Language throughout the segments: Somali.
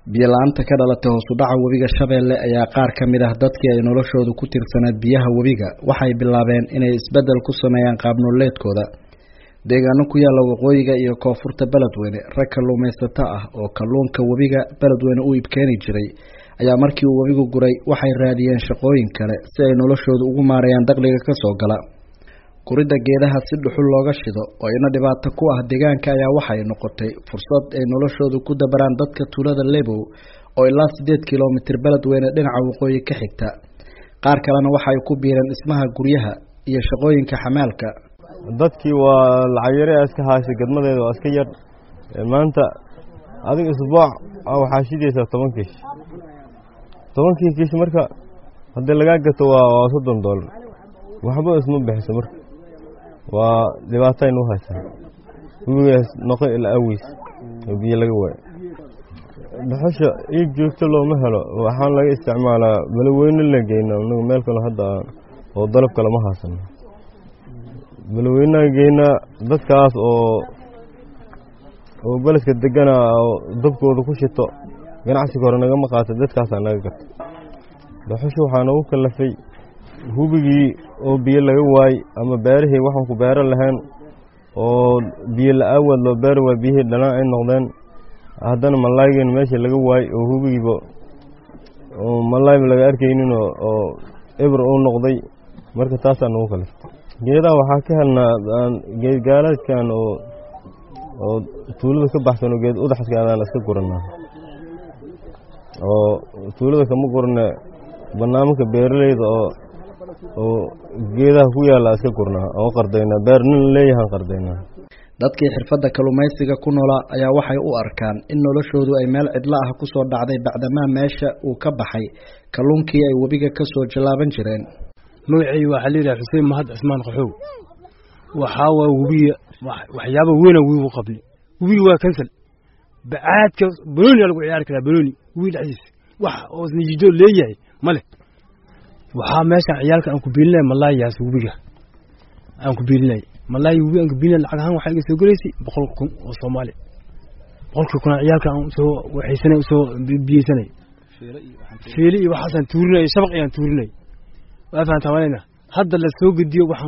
biyo-la-aanta ka dhalatay hoos u dhaca webiga shabeelle ayaa qaar ka mid ah dadkii ay noloshoodu ku tirsanaed biyaha webiga waxay bilaabeen inay isbeddel ku sameeyaan qaabnoleedkooda deegaano ku yaalla waqooyiga iyo koonfurta beledweyne rag kalluumaysato ah oo kalluunka webiga beledweyne u iibkeeni jiray ayaa markii uu webigu guray waxay raadiyeen shaqooyin kale si ay noloshoodu ugu maarayaan dakhliga ka soo gala guridda geedaha si dhuxul looga shido oo ina dhibaato ku ah deegaanka ayaa waxay noqotay fursad ay noloshoodu ku dabaraan dadka tuulada lebow oo ilaa siddeed kilomitir beledweyne dhinaca waqooyi ka xigta qaar kalena waxay ku biireen dhismaha guryaha iyo shaqooyinka xamaalka dadkii waa lacag yare iska haashay gadmadeeda waa iska yar maanta adiga isbuuc waxaa shidaysaa toban kiish tobankii kiish marka haddii lagaa gato waa soddon doolar waxba isma bixiso marka waa dhibaataynu u haysaa webigaas noqo ila awiis oo biyo laga waayo dhuxusha iib joogto looma helo waxaan laga isticmaalaa balaweyne la geyna anagu meel kale hadda oo dalab kale ma haasano balaweynaha geynaa dadkaas oo oo beledka degana oo dabkooda ku shito ganacsiga hore nagama qaata dadkaasaa naga gato dhuxusha waxaa noogu kalafay hubigii oo biyo laga waay ama beerihii waxaan ku beero lahayn oo biyo la-aawaad loo beeri waay biyihii dhalaan ay noqdeen haddana malaaygeen meeshii laga waay oo hubigiiba oo malaayba laga arkaynin oo eber uu noqday marka taasaa nagu kaliftay geedaha waxaa ka helnaa geedgaalaadkan oo oo tuulada ka baxsan oo geed udaxska adaan iska guranaa oo tuulada kama gurane barnaamijka beeraleyda oo oo geedaha ku yaalla iska gurnaa oo qardaynaa beer nin leeyahaan qardaynaa dadkii xirfadda kalluumaysiga ku noolaa ayaa waxay u arkaan in noloshoodu ay meel cidlo ah ku soo dhacday bacdamaa meesha uu ka baxay kalluunkii ay webiga ka soo jallaaban jireen magacayga waxaa layidhaha xuseen mahad cismaan qaxow waxaa waa webiga waxyaaba weyna webigu qabli webiga waa kansal bacaadka banooni aa lagu ciyaari karaa banooni webiga dhexdiisa wax oo nijido leeyahay ma leh waxaa meeshaan ciyaalka aan ku biilinay malaayaas webiga aan ku biilinay malaaya webiga aan ku biilinay lacag ahaan waxaa iga soo gelaysay boqol kun oo soomaali boqolkii kuna ciyaalka aan usoo waxaysanay usoo biyeysanay fiili iyo waxaasaan tuurinay shabaq ayaan tuurinay waa fahantaa malayna hadda la soo gediyo waxaan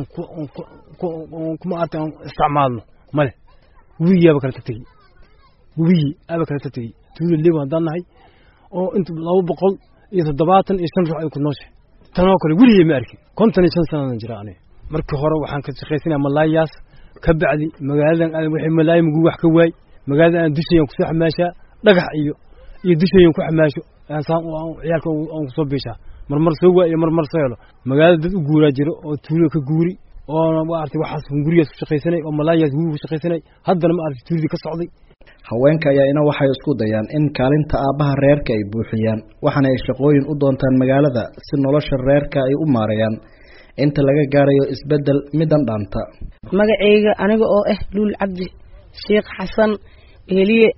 kuma arta aan isticmaalno male webigiyaaba kala tategi webigii aaba kala tategi tuula lebo haddaan nahay oo inta laba boqol iyo toddobaatan iyo shan ruux ay ku nooshahay tanoo kale weligay ma arkin kontan iyo shan sanadan jira aniga markii hore waxaan ka shaqaysanaya malaayaas ka bacdi magaaladan aadan wixii malaaya muguu wax ka waay magaaladan aan dushayan kusoo xamaashaa dhagax iyo iyo dushayan ku xamaasho saan ciyaalka aan kusoo biishaa marmar soo waa iyo marmar soo helo magaalada dad u guuraa jiro oo tuulo ka guuri oo maartay waxaas gurigaas ku shaqaysanay oo malaayaas guuri ku shaqaysanay haddana ma artay tuuladii ka socday haweenka ayaa ina waxay isku dayaan in kaalinta aabbaha reerka ay buuxiyaan waxaana ay shaqooyin u doontaan magaalada si nolosha reerka ay u maareeyaan inta laga gaarayo isbeddel midan dhaanta magacayga aniga oo ah luul cabdi sheekh xasan heliye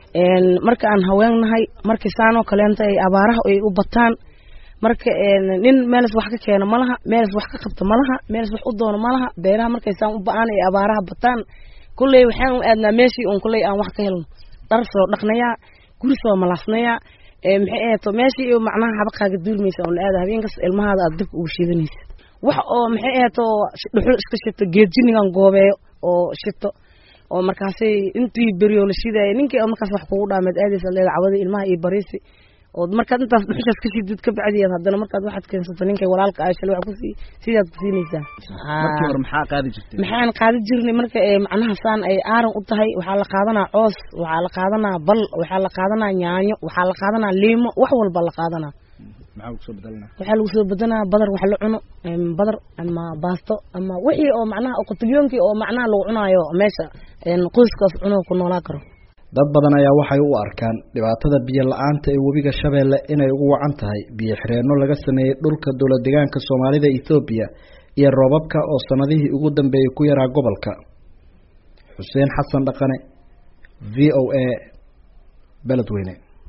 marka aan haweennahay markii saanoo kaleenta ay abaaraha ay u bataan marka nin meelas wax ka keeno ma laha meelas wax ka qabto ma laha meelas wax u doono ma laha beeraha markay saan u ba-aan ay abaaraha bataan kulley waxaan u aadnaa meeshii uun kulley aan wax ka helno dhar soo dhaqnayaa guri soo malaasnayaa maxay ahato meeshii macnaha habaqaaga duulmaysa oon aada habeenkas ilmahaada aad dabka ugu shidanaysa wax oo maxay ahato dhuxul iska shito geed jinigan goobeeyo oo shito oo markaasay intii berioo la shidaaya ninkii markaas wax kugu dhaameed aadaysa leeda cawada ilmaha iyo bariisi oo markaad intaas dhuxushaas ka shidid ka bacdiyaad haddana markaad waxaad keensato ninkay walaalka ah shalay wax kusii sidaad ku siinaysaa markii hore maxaa qaadi jirtay maxaan qaadi jirnay marka macnaha saan ay aaran u tahay waxaa la qaadanaa coos waxaa la qaadanaa bal waxaa la qaadanaa yaanyo waxaa la qaadanaa liimo wax walba la qaadanaa maxaa lagu soo bedelana waxaa lagu soo bedanaa badar wax la cuno badar ama baasto ama wixii oo macnaha qutulyoonkii oo macnaha lagu cunaayo meesha qoyskaas cuno ku noolaa karo dad badan ayaa waxay u arkaan dhibaatada biyo la-aanta ee webiga shabeelle inay ugu wacan tahay biyo xireenno laga sameeyey dhulka dowlad deegaanka soomaalida ethoobiya iyo roobabka oo sanadihii ugu dambeeyey ku yaraa gobolka xuseen xasan dhaqane v o a beledweyne